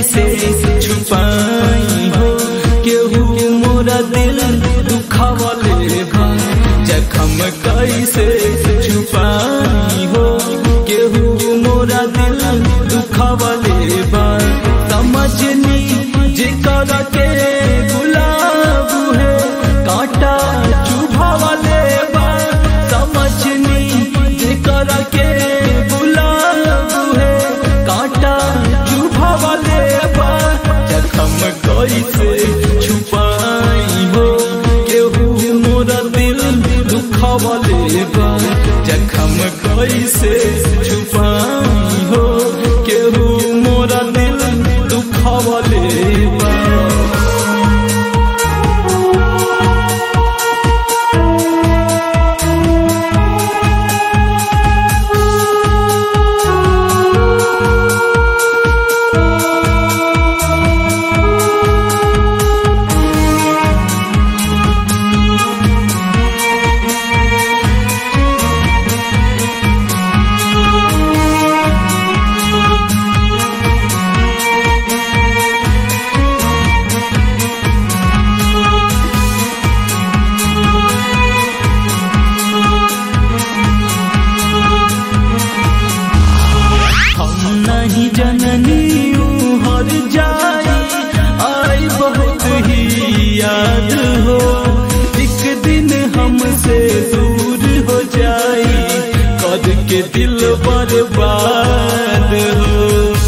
कैसे छुपाई हो केहू मोरा दिल दुखावले बा जखम कैसे छुपाई हो केहू मोरा दिल दुखावले बा समझनी जेकर के गुलाब है कांटा चुभावले बा समझनी जेकर के गुलाब है कांटा चुभावले बा जखम कैसे छुपाई हो केहू मोरा दिल दुखावले बा जखम कैसे छुपाई हो केहू मोरा दिल दुखावले बा हम नहीं जननी हर जाई आई बहुत ही याद हो एक दिन हमसे दूर हो जाई कद के दिल बर्बाद हो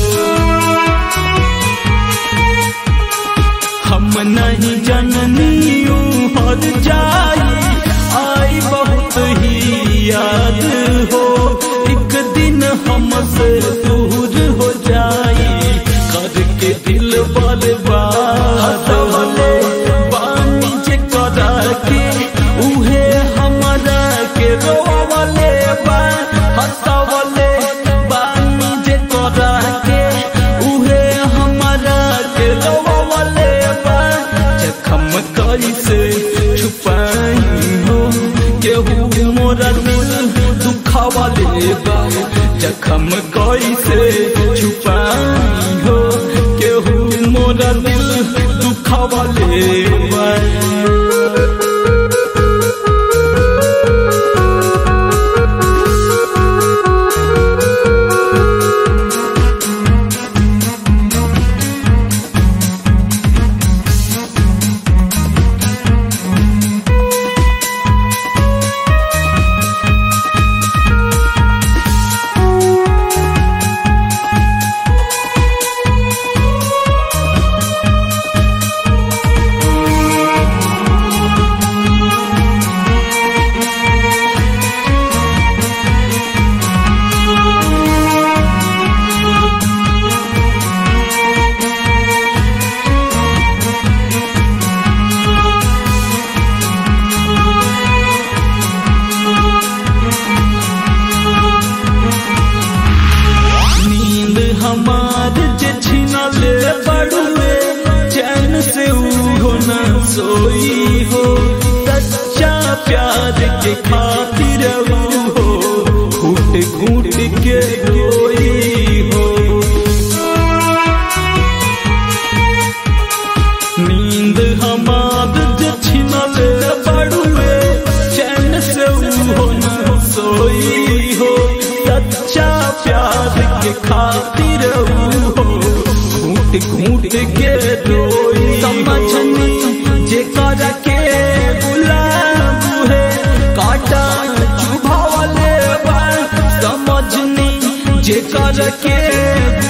हम नहीं जननी हर जाई आई बहुत ही याद हो एक दिन हमसे दूर हो जाई कर के दिल बर्बाद हो बानी जे करा के उहे हमारा के रोवले बा हंसवले बानी जे करा के उहे हमारा के रोवले बा जखम कैसे छुपाई हो केहू मोरा दिल दुखावले बा जखम कैसे छुपाई हो केहू मोरा दिल दुखावले बा नींद हमार जे छिनले बड़ुए चैन से उहो न सोई हो सच्चा प्यार के खातिर हो घूट घूट के रोई हो नींद हमार जे छिनले बड़ुए चैन से उहो न सोई हो सच्चा प्यार के खातिर हो घूट घूट के रोई समझनी जे कर के गुलाब है काटा चुभावले बा समझनी जे कर के